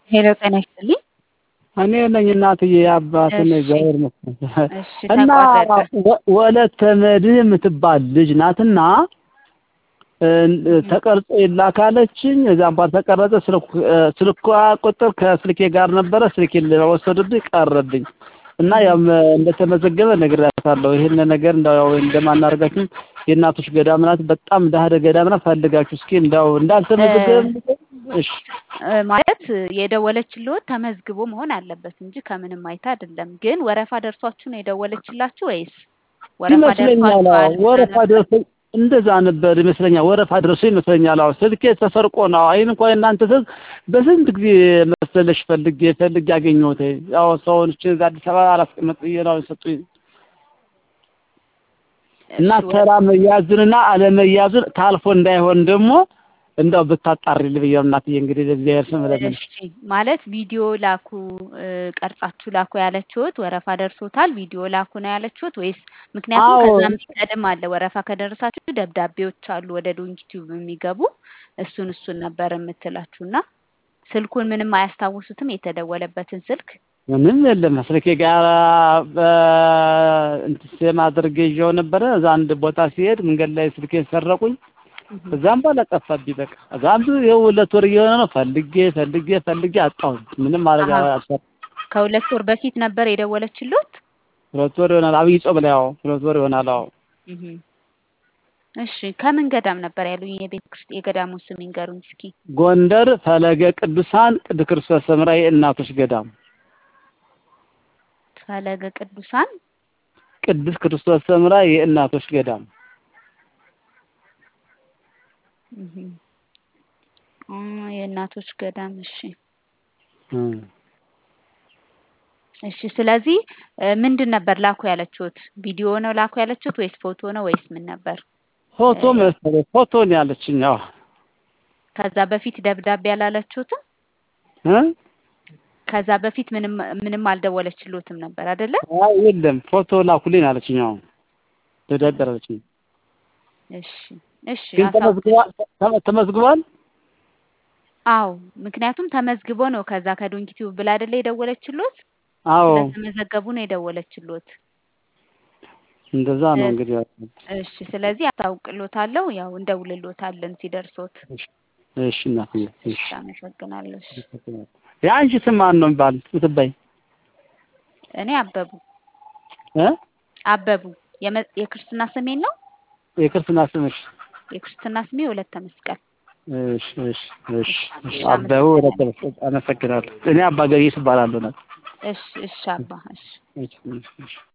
ሄሎ ጤና ይስጥልኝ። እኔ ነኝ እናትዬ አባት ነኝ። እሺ። እግዚአብሔር ይመስገን። እሺ እና ተቋረጠ። ወ- ወለተ መድህ የምትባል ልጅ ናትና እ፣ ተቀርጾ ይላካለችኝ። እዛም ባል ተቀረጸ። ስልኩ እ፣ ስልኳ ቁጥር ከስልኬ ጋር ነበረ። ስልኬን ወሰዱብኝ፣ ቀረብኝ እና ያም እንደተመዘገበ ነግሬያታለሁ። ይሄን ነገር እንዳው ያው እንደማናደርጋችሁ የእናቶች ገዳም ናት። በጣም ዳህደ ገዳም ናት። ፈልጋችሁ እስኪ እንዳው እንዳልተመዘገበ እሺ እ፣ ማለት የደወለችልዎት ተመዝግቦ መሆን አለበት እንጂ ከምንም አይታ አይደለም። ግን ወረፋ ደርሷችሁ ነው የደወለችላችሁ ወይስ ወረፋ ይመስለኛል። ደርሷችሁ አዎ አልመጣ ወረፋ ነበር? ደርሶ እንደዛ ነበር ይመስለኛል። ወረፋ ደርሶ ይመስለኛል። አዎ ስልኬ ተሰርቆ ነው። አይን እንኳን እናንተ ስልክ በስንት ጊዜ መሰለሽ ፈልጌ ፈልጌ አገኘሁት። ያው ሰውን እቺ አዲስ አበባ አላስቀመጥ ብዬ ነው የሰጡኝ እና እሺ፣ ተራ መያዙንና አለመያዙን ታልፎ እንዳይሆን ደግሞ እንዳው ብታጣሪልኝ ብዬ ነው እናትዬ። እንግዲህ ለእግዚአብሔር ስም ለምንሽ እሺ ማለት ቪዲዮ ላኩ እ፣ ቀርጻችሁ ላኩ ያለችሁት ወረፋ ደርሶታል ቪዲዮ ላኩ ነው ያለችሁት ወይስ? ምክንያቱም አዎ ከዛ የሚቀድም አለ ወረፋ ከደረሳችሁ ደብዳቤዎች አሉ ወደ ዶንኪቲዩብ የሚገቡ እሱን እሱን ነበር የምትላችሁ እና ስልኩን ምንም አያስታውሱትም የተደወለበትን ስልክ ምንም የለም። ስልኬ ጋር እንትን ሴም አድርጌ ይዤው ነበረ። እዛ አንድ ቦታ ሲሄድ መንገድ ላይ ስልኬን ሰረቁኝ። እህ። እዛም በኋላ ጠፋብኝ። በቃ እዛም ይኸው ሁለት ወር እየሆነ ነው። ፈልጌ ፈልጌ ፈልጌ አጣሁት። ምንም ማድረግ አሀ አልቻልኩም። ከሁለት ወር በፊት ነበር የደወለችልዎት? ሁለት ወር ይሆናል። አብይ ጾም ላይ አዎ፣ ሁለት ወር ይሆናል። አዎ እህ። እሺ ከምን ገዳም ነበር ያሉኝ? የቤተ ክርስቲያን የገዳሙ ስም ይንገሩኝ እስኪ። ጎንደር ፈለገ ቅዱሳን ቅዱስ ክርስቶስ ሰምራ የእናቶች ገዳም ፈለገ ቅዱሳን ቅዱስ ክርስቶስ ሰምራ የእናቶች ገዳም እህ። እ፣ የእናቶች ገዳም እሺ እም። እሺ ስለዚህ እ፣ ምንድን ነበር ላኩ ያለችሁት? ቪዲዮ ነው ላኩ ያለችሁት ወይስ ፎቶ ነው ወይስ ምን ነበር? ፎቶ እ፣ መሰለኝ ፎቶ ነው ያለችኝ። አዎ ከዛ በፊት ደብዳቤ አላለችሁትም? እ ከዛ በፊት ምንም ምንም አልደወለችልዎትም ነበር አይደለ? አይ የለም ፎቶ ላኩልኝ አለችኝ። አዎ ደብዳቤ አለችኝ። እሺ እሺ ግን አሳውቅ ተመዝግቧል ተመ- ተመዝግቧል። አዎ ምክንያቱም ተመዝግቦ ነው ከዛ ከዶንኪቲዩብ ብላ አይደለ የደወለችልዎት? አዎ ስለተመዘገቡ ነው የደወለችልዎት። እንደዛ ነው እ፣ እንግዲህ። እሺ ስለዚህ አሳውቅልዎታለሁ። ያው እንደውልልዎታለን ሲደርሶት። እሺ እሺ እናትዬ እሺ እሺ አመሰግናለሁ። እሺ የአንቺ ስም ማን ነው የሚባል ስትባይ እኔ አበቡ እ አበቡ የመ- የክርስትና ስሜን ነው የክርስትና ስምሽ? የክርስትና ስሜ ወለተ መስቀል። እሺ እሺ እሺ እሺ እሺ እሺ አበቡ ወደ አመሰግናለሁ። አመሰግናለሁ። እኔ አባ ገሪስ እባላለሁ። እሺ እሺ አባ እሺ እሺ እሺ እሺ